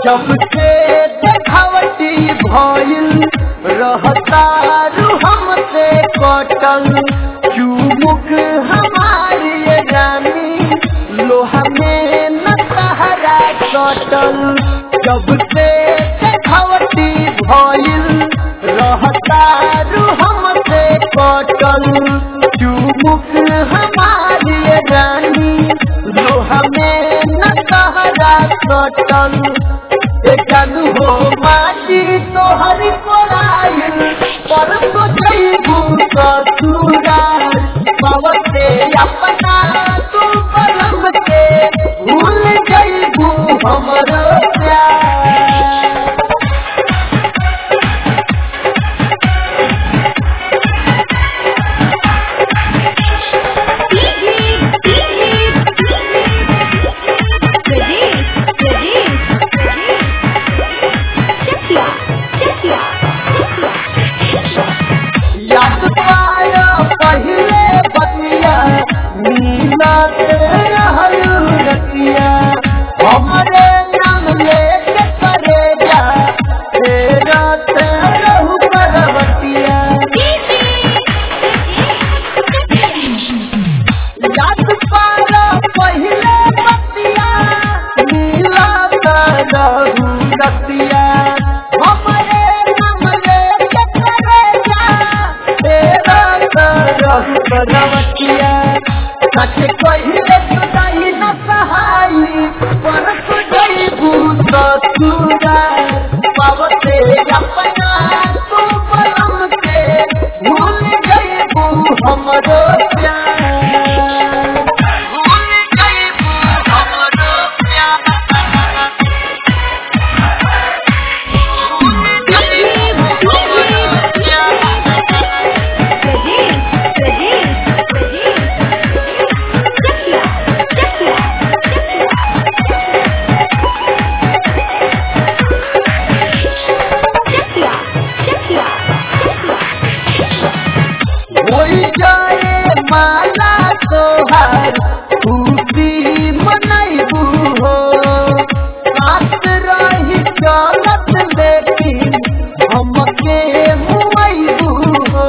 जब से देखावटी भइल रहतारू हमसे कटल चुमुक हमारी ये रानी लोहा में न सहारा कटल जब से देखावटी भइल रहतारू हमसे कटल चुमुक हमारी ये रानी लोहा में न सहारा कटल जानू हो माटी तोहर कोराइल पर तो जईबू ससुरा पवते अपना तू परम के भूल जईबू हमरो प्यार याद पाया पहले बतिया नीला तेरा रतिया हमरे नाम लेके करे जा तेरा तेरा करवतिया याद पाया पहले बतिया नीला तेरा रतिया हमरे नाम लेके करे जा तेरा तेरा करवतिया सच कहिले सुनाई न सहाई पर सुनाई भूत सुरा पावते अपना तू पलम के भूल गई बू हमरो प्यार भूल गई बू हमरो प्यार भूल गई बू हमरो प्यार होई जाए माला तोहार खुशी मनैबू हो साथ रही चलत लेकिन हमके मुआइबू हो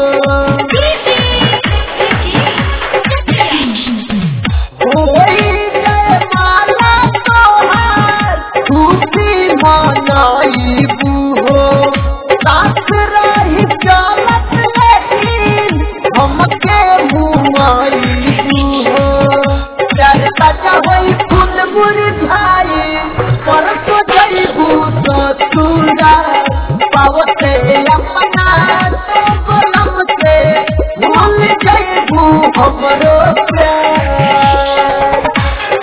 होई जाए माला तोहार खुशी मनैबू हो साथ रही चलत लेकिन हमके मुआइबू हो प्यार ताजा होई फूल मुरझाई पर तो जईबू ससुरा पावते अपना तो बलम से भूल जईबू हमरो प्यार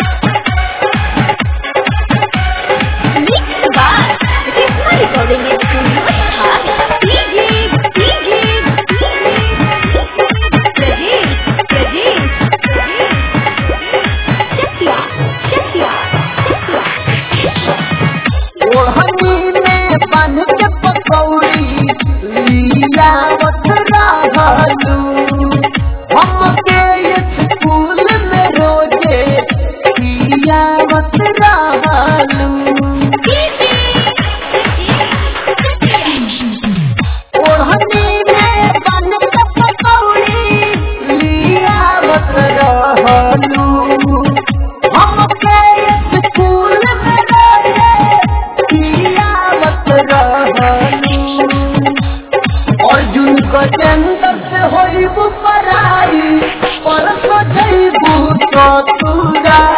ओढ़नी में बन के पकौड़ी लियावत रहलू हमके स्कूल में रोजे लियावत रहलू ओढ़नी में बन के पकौड़ी लियावत रहलू हमके स्कूल में रोजे लियावत रहलू अर्जुन गजेंद्र से होइबू पराई पर तो जइबू ससुरा